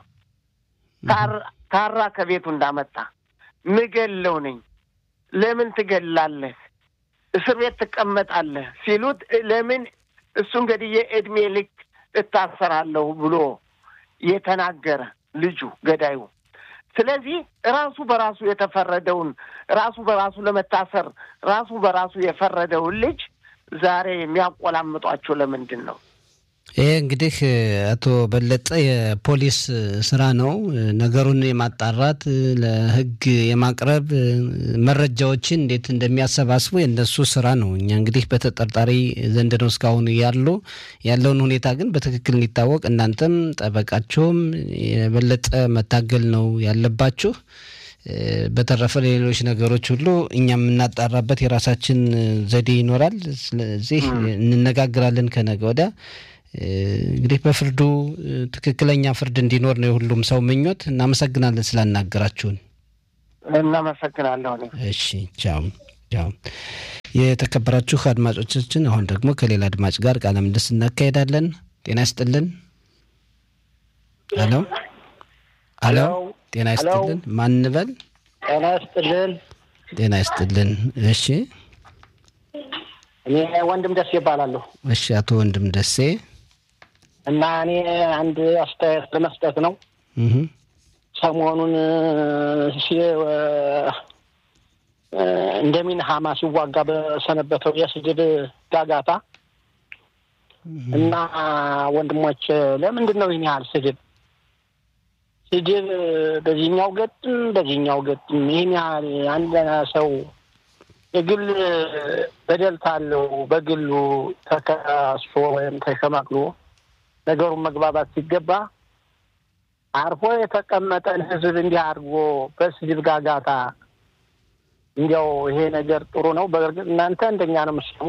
ታራ ከቤቱ እንዳመጣ ምገለው ነኝ። ለምን ትገላለህ? እስር ቤት ትቀመጣለህ ሲሉት ለምን እሱን ገድዬ እድሜ ልክ እታሰራለሁ ብሎ የተናገረ ልጁ ገዳዩ። ስለዚህ ራሱ በራሱ የተፈረደውን ራሱ በራሱ ለመታሰር ራሱ በራሱ የፈረደውን ልጅ ዛሬ የሚያቆላምጧቸው ለምንድን ነው? ይሄ እንግዲህ አቶ በለጠ የፖሊስ ስራ ነው። ነገሩን የማጣራት ለሕግ የማቅረብ መረጃዎችን እንዴት እንደሚያሰባስቡ የእነሱ ስራ ነው። እኛ እንግዲህ በተጠርጣሪ ዘንድ ነው እስካሁን ያሉ ያለውን ሁኔታ ግን በትክክል እንዲታወቅ እናንተም ጠበቃቸውም የበለጠ መታገል ነው ያለባችሁ። በተረፈ ሌሎች ነገሮች ሁሉ እኛ የምናጣራበት የራሳችን ዘዴ ይኖራል። ስለዚህ እንነጋግራለን ከነገ ወዲያ። እንግዲህ በፍርዱ ትክክለኛ ፍርድ እንዲኖር ነው የሁሉም ሰው ምኞት። እናመሰግናለን ስላናገራችሁን። እናመሰግናለሁ። እሺ፣ ቻው ቻው። የተከበራችሁ አድማጮቻችን፣ አሁን ደግሞ ከሌላ አድማጭ ጋር ቃለ ምልልስ እናካሄዳለን። ጤና ይስጥልን። ሄሎ ሄሎ፣ ጤና ይስጥልን። ማን እንበል? ጤና ይስጥልን። ጤና ይስጥልን። እሺ፣ እኔ ወንድም ደሴ ይባላለሁ እሺ፣ አቶ ወንድም ደሴ እና እኔ አንድ አስተያየት ለመስጠት ነው። እህ ሰሞኑን እንደሚን ሀማ ሲዋጋ በሰነበተው የስድብ ጋጋታ እና ወንድሞች ለምንድን ነው ይህን ያህል ስድብ ስድብ በዚህኛው ገጥም በዚህኛው ገጥም ይህን ያህል አንድ ሰው የግል በደል ካለው በግሉ ተከሶ ወይም ተሸማቅሎ ነገሩን መግባባት ሲገባ አርፎ የተቀመጠን ሕዝብ እንዲህ አድርጎ በስድብ ጋጋታ እንዲያው ይሄ ነገር ጥሩ ነው። በእርግጥ እናንተ እንደኛ ነው የምትሰሙ፣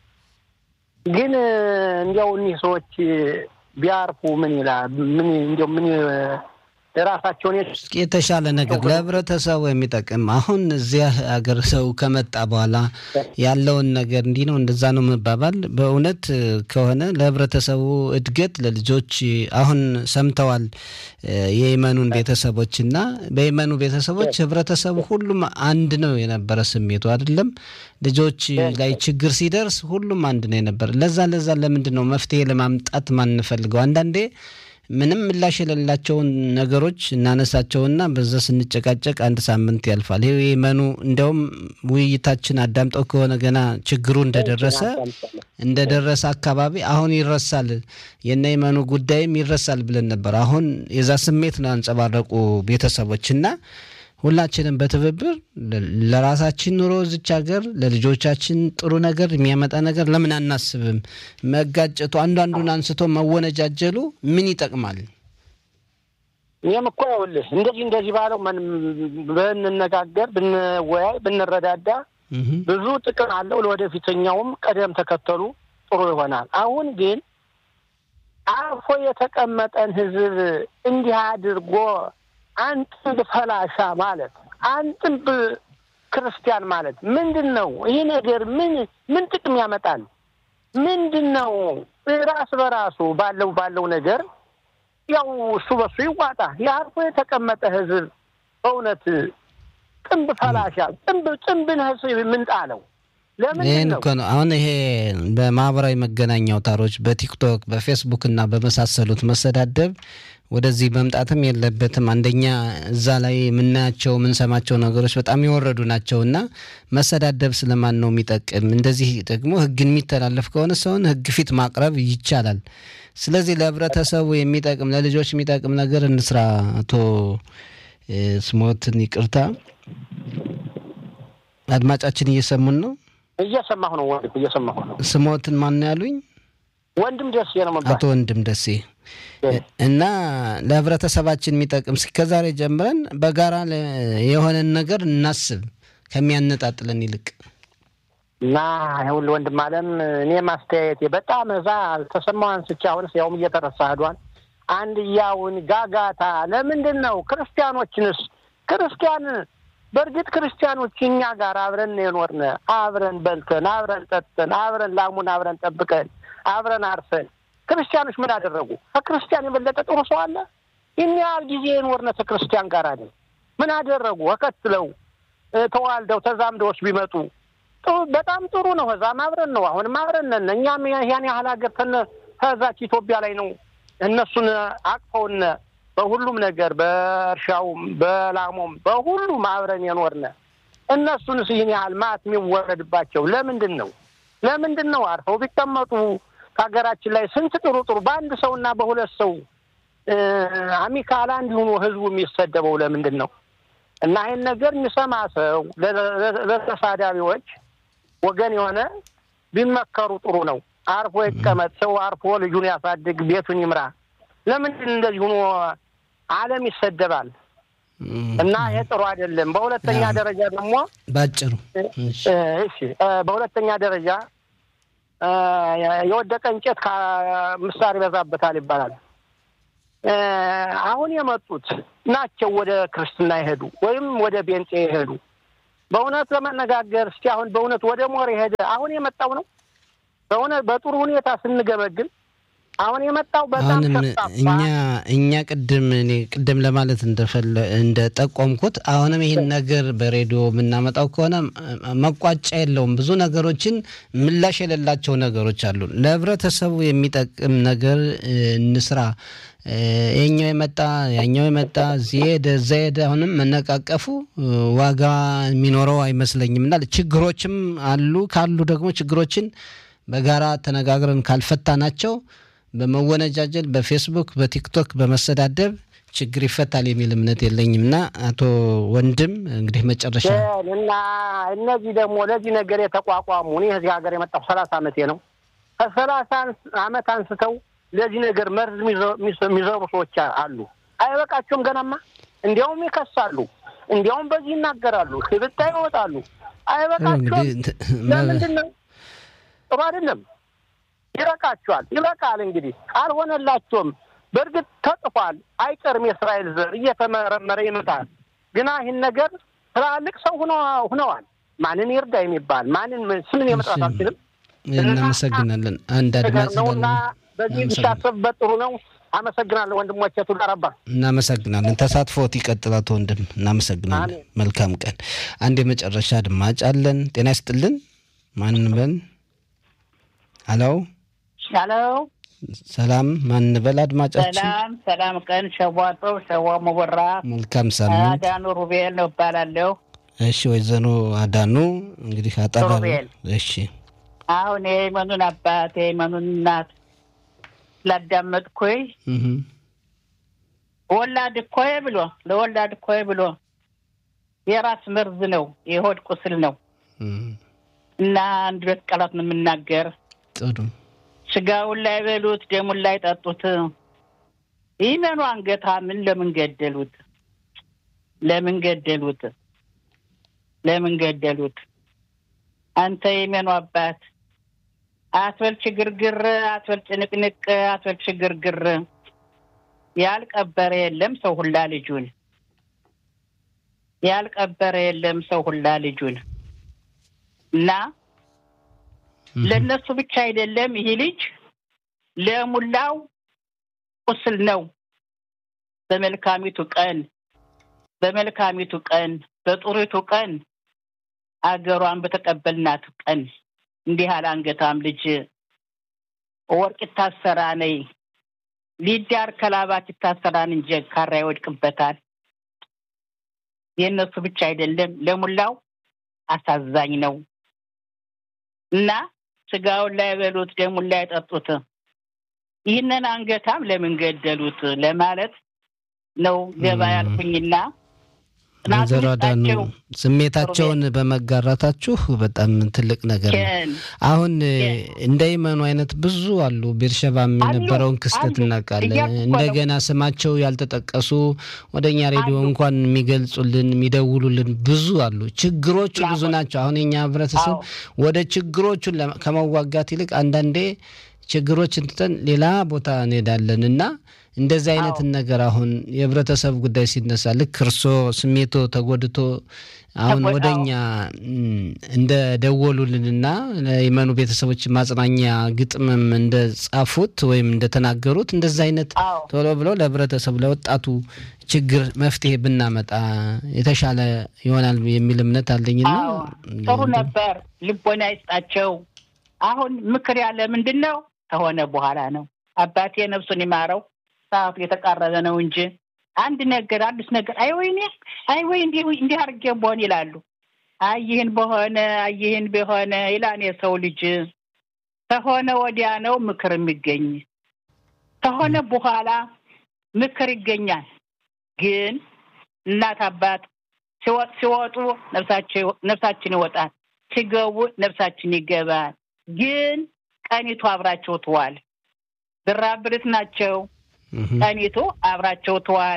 ግን እንዲያው እኒህ ሰዎች ቢያርፉ ምን ይላል? ምን እንዲያው ምን የራሳቸውን እስኪ የተሻለ ነገር ለህብረተሰቡ የሚጠቅም አሁን እዚያ ሀገር ሰው ከመጣ በኋላ ያለውን ነገር እንዲህ ነው እንደዛ ነው መባባል በእውነት ከሆነ ለህብረተሰቡ እድገት ለልጆች አሁን ሰምተዋል የየመኑን ቤተሰቦች እና በየመኑ ቤተሰቦች ህብረተሰቡ ሁሉም አንድ ነው የነበረ ስሜቱ አይደለም ልጆች ላይ ችግር ሲደርስ ሁሉም አንድ ነው የነበረ ለዛ ለዛ ለምንድን ነው መፍትሄ ለማምጣት ማንፈልገው አንዳንዴ ምንም ምላሽ የሌላቸውን ነገሮች እናነሳቸውና በዛ ስንጨቃጨቅ አንድ ሳምንት ያልፋል። ይሄ የመኑ እንዲያውም ውይይታችን አዳምጠው ከሆነ ገና ችግሩ እንደደረሰ እንደደረሰ አካባቢ አሁን ይረሳል የነ የመኑ ጉዳይም ይረሳል ብለን ነበር። አሁን የዛ ስሜት ነው ያንጸባረቁ ቤተሰቦች እና ሁላችንም በትብብር ለራሳችን ኑሮ እዚች ሀገር ለልጆቻችን ጥሩ ነገር የሚያመጣ ነገር ለምን አናስብም? መጋጨቱ አንዱ አንዱን አንስቶ መወነጃጀሉ ምን ይጠቅማል? እኔም እኮ ይኸውልህ እንደዚህ እንደዚህ ባለው ብንነጋገር፣ ብንወያይ፣ ብንረዳዳ ብዙ ጥቅም አለው። ለወደፊተኛውም ቀደም ተከተሉ ጥሩ ይሆናል። አሁን ግን አርፎ የተቀመጠን ሕዝብ እንዲህ አድርጎ አንጥብ ፈላሻ ማለት አንጥብ ክርስቲያን ማለት ምንድን ነው? ይህ ነገር ምን ምን ጥቅም ያመጣል? ምንድን ነው? ራስ በራሱ ባለው ባለው ነገር ያው እሱ በሱ ይዋጣ። የአርፎ የተቀመጠ ህዝብ በእውነት ጥንብ ፈላሻ ጥንብ ጥንብን ህዝብ ምንጣለው ይህን እኮ ነው አሁን ይሄ በማህበራዊ መገናኛ አውታሮች በቲክቶክ በፌስቡክ እና በመሳሰሉት መሰዳደብ ወደዚህ መምጣትም የለበትም። አንደኛ እዛ ላይ የምናያቸው የምንሰማቸው ነገሮች በጣም የወረዱ ናቸው እና መሰዳደብ ስለማን ነው የሚጠቅም? እንደዚህ ደግሞ ህግን የሚተላለፍ ከሆነ ሰውን ህግ ፊት ማቅረብ ይቻላል። ስለዚህ ለህብረተሰቡ የሚጠቅም ለልጆች የሚጠቅም ነገር እንስራ። አቶ ስሞትን ይቅርታ፣ አድማጫችን እየሰሙን ነው። እየሰማሁ ነው ወንድም፣ እየሰማሁ ነው። ስሞትን ማን ነው ያሉኝ? ወንድም ደሴ ነው መባል አቶ ወንድም ደሴ እና ለህብረተሰባችን የሚጠቅም እስከዛሬ ጀምረን በጋራ የሆነን ነገር እናስብ ከሚያነጣጥለን ይልቅ እና ይኸውልህ ወንድም አለም እኔ ማስተያየቴ በጣም እዛ አልተሰማው አንስቼ አሁንስ ያውም እየተረሳ ሄዷል። አንድያውን ጋጋታ ለምንድን ነው ክርስቲያኖችንስ ክርስቲያን በእርግጥ ክርስቲያኖች እኛ ጋር አብረን የኖርን አብረን በልተን አብረን ጠጥተን አብረን ላሙን አብረን ጠብቀን አብረን አርሰን ክርስቲያኖች ምን አደረጉ? ከክርስቲያን የበለጠ ጥሩ ሰው አለ? ይህን ያህል ጊዜ የኖርነ ከክርስቲያን ጋር አይደል? ምን አደረጉ? ተከትለው ተዋልደው ተዛምደዎች ቢመጡ በጣም ጥሩ ነው። ከዛም አብረን ነው፣ አሁንም አብረን ነን። እኛም ያን ያህል ሀገር ከዛች ኢትዮጵያ ላይ ነው እነሱን አቅፈውነ በሁሉም ነገር በእርሻውም በላሞም በሁሉም አብረን የኖርነ እነሱንስ ይህን ያህል ማት የሚወረድባቸው ለምንድን ነው? ለምንድን ነው? አርፈው ቢቀመጡ ከሀገራችን ላይ ስንት ጥሩ ጥሩ በአንድ ሰውና በሁለት ሰው አሚካላ እንዲሆኑ ህዝቡ የሚሰደበው ለምንድን ነው? እና ይህን ነገር የሚሰማ ሰው ለተሳዳቢዎች ወገን የሆነ ቢመከሩ ጥሩ ነው። አርፎ ይቀመጥ። ሰው አርፎ ልጁን ያሳድግ፣ ቤቱን ይምራ። ለምንድን እንደዚህ ሆኖ ዓለም ይሰደባል? እና ይሄ ጥሩ አይደለም። በሁለተኛ ደረጃ ደግሞ ባጭሩ እሺ፣ በሁለተኛ ደረጃ የወደቀ እንጨት ምሳር ይበዛበታል ይባላል። አሁን የመጡት ናቸው ወደ ክርስትና የሄዱ ወይም ወደ ቤንጤ የሄዱ በእውነት ለመነጋገር እስቲ አሁን በእውነት ወደ ሞር የሄደ አሁን የመጣው ነው። በእውነት በጥሩ ሁኔታ ስንገመግም አሁን የመጣው በጣም አሁንም እኛ እኛ ቅድም እኔ ቅድም ለማለት እንደፈለ እንደጠቆምኩት አሁንም ይህን ነገር በሬዲዮ የምናመጣው ከሆነ መቋጫ የለውም። ብዙ ነገሮችን ምላሽ የሌላቸው ነገሮች አሉ። ለህብረተሰቡ የሚጠቅም ነገር እንስራ። ይኛው የመጣ ያኛው የመጣ እዚህ ሄደ እዛ ሄደ። አሁንም መነቃቀፉ ዋጋ የሚኖረው አይመስለኝም እና ችግሮችም አሉ። ካሉ ደግሞ ችግሮችን በጋራ ተነጋግረን ካልፈታ ናቸው በመወነጃጀል በፌስቡክ በቲክቶክ በመሰዳደብ ችግር ይፈታል የሚል እምነት የለኝም እና አቶ ወንድም እንግዲህ መጨረሻ እና እነዚህ ደግሞ ለዚህ ነገር የተቋቋሙ እኔ እዚህ ሀገር የመጣሁ ሰላሳ ዓመቴ ነው። ከሰላሳ ዓመት አንስተው ለዚህ ነገር መርዝ የሚዘሩ ሰዎች አሉ። አይበቃቸውም ገናማ እንዲያውም ይከሳሉ፣ እንዲያውም በዚህ ይናገራሉ፣ ሽብጣ ይወጣሉ። አይበቃቸውም። ለምንድን ነው? ጥሩ አይደለም። ይበቃቸዋል። ይበቃል። እንግዲህ አልሆነላቸውም። በእርግጥ ተጽፏል፣ አይቀርም የእስራኤል ዘር እየተመረመረ ይመጣል። ግና ይህን ነገር ትላልቅ ሰው ሁነዋል። ማንን ይርዳ የሚባል ማንን ስምን የመጥራት አልችልም። እናመሰግናለን። አንድ አድማጭ ነውና በዚህ ቢታሰብበት ጥሩ ነው። አመሰግናለሁ ወንድሞቼ። ቱዳረባ እናመሰግናለን። ተሳትፎት ይቀጥል አቶ ወንድም። እናመሰግናለን። መልካም ቀን። አንድ የመጨረሻ አድማጭ አለን። ጤና ይስጥልን። ማን በል? ሀሎ ሀሎ ሰላም ማን በል አድማጫችን? ሰላም ሰላም ቀን ሸዋጦ ሸዋ ሙበራ መልካም ሳምንት። አዳኑ ሩቤል ነው እባላለሁ። እሺ ወይዘሮ አዳኑ እንግዲህ አጠራ ሩቤል። እሺ አሁን የየመኑን አባት የየመኑን እናት ስላዳመጥኩኝ ወላድ እኮይ ብሎ ለወላድ እኮይ ብሎ የራስ መርዝ ነው የሆድ ቁስል ነው እና አንድ ሁለት ቃላት ነው የምናገር ጥሩ ስጋውን ላይ በሉት ደሙን ላይ ጠጡት። ይመኑ አንገታ ምን ለምን ገደሉት? ለምን ገደሉት? ለምን ገደሉት? አንተ የመኑ አባት አትበል ችግርግር፣ አትበል ጭንቅንቅ፣ አትበል ችግርግር። ያልቀበረ የለም ሰው ሁላ ልጁን፣ ያልቀበረ የለም ሰው ሁላ ልጁን እና ለእነሱ ብቻ አይደለም ይህ ልጅ ለሙላው ቁስል ነው። በመልካሚቱ ቀን በመልካሚቱ ቀን በጥሩቱ ቀን አገሯን በተቀበልናት ቀን እንዲህ ያለ አንገታም ልጅ ወርቅ ይታሰራ ነይ ሊዳር ከላባት ይታሰራን እንጂ ካራ ይወድቅበታል። የእነሱ ብቻ አይደለም ለሙላው አሳዛኝ ነው እና ስጋውን ላይ በሉት ደሙን ላይ ጠጡት። ይህንን አንገታም ለምን ገደሉት ለማለት ነው ገባ ያልኩኝና ወይዘሮ አዳኑ ስሜታቸውን በመጋራታችሁ በጣም ትልቅ ነገር ነው። አሁን እንደ ይመኑ አይነት ብዙ አሉ። ቤርሸባም የነበረውን ክስተት እናውቃለን። እንደገና ስማቸው ያልተጠቀሱ ወደ እኛ ሬዲዮ እንኳን የሚገልጹልን የሚደውሉልን ብዙ አሉ። ችግሮቹ ብዙ ናቸው። አሁን የኛ ህብረተሰብ ወደ ችግሮቹን ከመዋጋት ይልቅ አንዳንዴ ችግሮችን ትተን ሌላ ቦታ እንሄዳለን እና እንደዚህ አይነትን ነገር አሁን የህብረተሰብ ጉዳይ ሲነሳ ልክ እርሶ ስሜቶ ተጎድቶ አሁን ወደኛ እንደ ደወሉልንና የመኑ ቤተሰቦች ማጽናኛ ግጥምም እንደ ጻፉት ወይም እንደተናገሩት እንደዚህ አይነት ቶሎ ብሎ ለህብረተሰቡ ለወጣቱ ችግር መፍትሄ ብናመጣ የተሻለ ይሆናል የሚል እምነት አለኝና ጥሩ ነበር። ልቦና ይስጣቸው። አሁን ምክር ያለ ምንድን ነው ከሆነ በኋላ ነው። አባቴ ነፍሱን ይማረው ሰዓቱ የተቃረበ ነው እንጂ አንድ ነገር አዲስ ነገር አይ ወይኔ አይ ወይ እንዲህ እንዲህ አድርጌ በሆን ይላሉ። አይ ይህን በሆነ አይ ይህን በሆነ ይላን የሰው ልጅ ከሆነ ወዲያ ነው ምክር የሚገኝ። ከሆነ በኋላ ምክር ይገኛል። ግን እናት አባት ሲወጡ ነፍሳችን ይወጣል፣ ሲገቡ ነፍሳችን ይገባል። ግን ቀኒቱ አብራቸው ትዋል። ብራብርት ናቸው። ቀኒቱ አብራቸው ትዋል።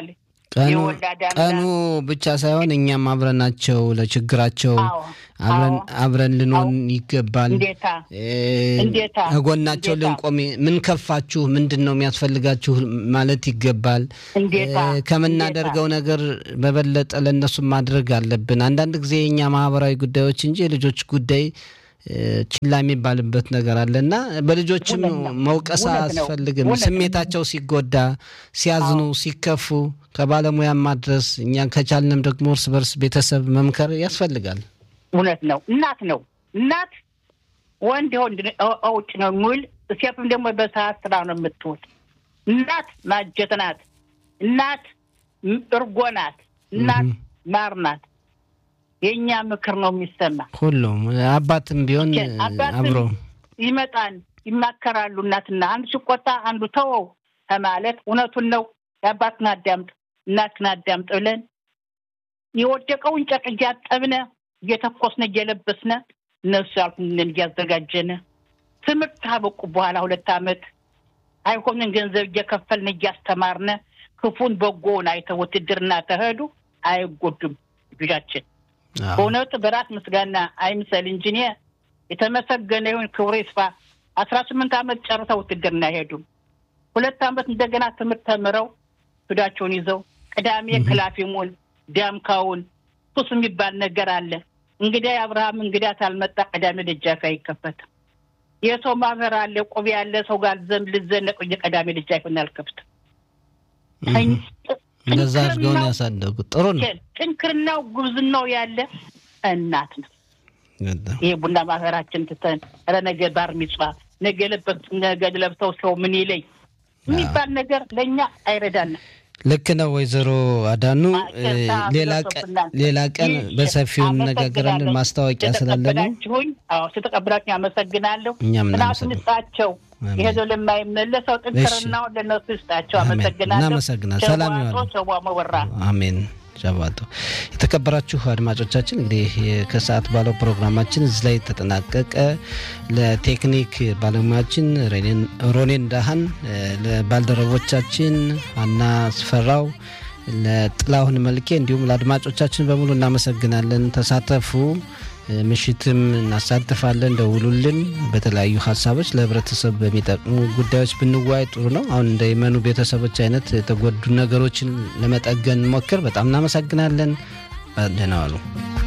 ቀኑ የወላድ አምላክ ቀኑ ብቻ ሳይሆን እኛም አብረናቸው ለችግራቸው አዎ፣ አብረን አዎ። አብረን ልንሆን ይገባል። እንዴታ እ፣ እንዴታ፣ ከጎናቸው እንዴታ። ልንቆም ምን ከፋችሁ፣ ምንድን ነው የሚያስፈልጋችሁ ማለት ይገባል። እንዴታ እ፣ ከምናደርገው ነገር በበለጠ ለእነሱ ማድረግ አለብን። አንዳንድ ጊዜ የእኛ ማህበራዊ ጉዳዮች እንጂ የልጆች ጉዳይ እ፣ ችላ የሚባልበት ነገር አለ እና በልጆችም እውነት ነው። መውቀስ እውነት ነው። አያስፈልግም። እውነት ነው። ስሜታቸው ሲጎዳ፣ ሲያዝኑ፣ ሲከፉ ከባለሙያ ማድረስ እኛ ከቻልንም ደግሞ እርስ በርስ ቤተሰብ መምከር ያስፈልጋል። እውነት ነው። እናት ነው እናት ወንድ ወንድ እ- ውጭ ነው የሚውል ሴትም ደግሞ በሰዓት ስራ ነው የምትውል። እናት ማጀት ናት። እናት ም- እርጎ ናት። እናት እህ። ማር ናት። የእኛ ምክር ነው የሚሰማ። ሁሉም አባትም ቢሆን አባትም አብሮ ይመጣል፣ ይማከራሉ። እናትና አንዱ ሲቆጣ አንዱ ተወው ከማለት እውነቱን ነው የአባትን አዳምጥ እናትን አዳምጥ ብለን የወደቀውን ጨርቅ እያጠብነ እየተኮስነ እየለበስነ እነሱ ያልኩንን እያዘጋጀነ ትምህርት ካበቁ በኋላ ሁለት ዓመት አይሆንን ገንዘብ እየከፈልነ እያስተማርነ ክፉን በጎውን አይተው ውትድርና ተሄዱ አይጎዱም ልጆቻችን። አዎ። በእውነቱ በራስ ምስጋና አይምሰል እንጂ እኔ የተመሰገነ ይሁን ክብሩ ይስፋ። አስራ ስምንት ዓመት ጨርሰው ውትድርና አይሄዱም። ሁለት ዓመት እንደገና ትምህርት ተምረው ሱዳቸውን ይዘው ቅዳሜ ክላፊሙን ዳምካውን ሱስ የሚባል ነገር አለ። እንግዳ የአብርሃም እንግዳ ታልመጣ ቅዳሜ ደጃፍ አይከፈትም። የሰው ማህበር አለ፣ ቁብ ያለ ሰው ጋር ዘንድ ልዘነቅ ቅዳሜ ደጃፍን አልከፍትም። እህ። እንደዛ አድርገውን ያሳደጉት ጥሩ ነው። ጥንክርናው ጉብዝናው ያለ እናት ነው። በጣም ይሄ ቡና ማህበራችን ትተን ኧረ ነገ ባር ሚጽዋ ነገ ለበት ነገ ለብሰው ሰው ምን ይለኝ የሚባል ነገር ለእኛ አይረዳንም። ልክ ነው ወይዘሮ አዳኑ። እ፣ ማጨታ ሌላ ቀን ብለውብናል። ሌላ ቀን ይህ በሰፊው እንነጋገራለን። አመሰግናለሁ። ማስታወቂያ ስላለ ነው። ስለተቀበላችሁኝ፣ አዎ ስለተቀበላችሁኝ አመሰግናለሁ። እኛም ምናቱን እናመሰግናለን። ይስጣቸው አሜን። የሄደው ለማይመለሰው ጥንክርናው ለነሱ ይስጣቸው። አሜን። አመሰግናለሁ። እናመሰግናለን። ሰላም ሸዋቶ ይዋሉ። ሸዋ መወራ አሜን። ሸባቶ የተከበራችሁ አድማጮቻችን እንግዲህ ከሰዓት ባለው ፕሮግራማችን እዚህ ላይ ተጠናቀቀ። ለቴክኒክ ባለሙያችን ሬኔን- ሮኔን ዳህን፣ ለባልደረቦቻችን አና ስፈራው፣ ለጥላሁን መልኬ እንዲሁም ለአድማጮቻችን በሙሉ እናመሰግናለን። ተሳተፉ። ምሽትም እናሳትፋለን። ደውሉልን። በተለያዩ ሀሳቦች ለህብረተሰብ በሚጠቅሙ ጉዳዮች ብንወያይ ጥሩ ነው። አሁን እንደ የመኑ ቤተሰቦች አይነት የተጎዱ ነገሮችን ለመጠገን ሞክር። በጣም እናመሰግናለን። ደህና ዋሉ።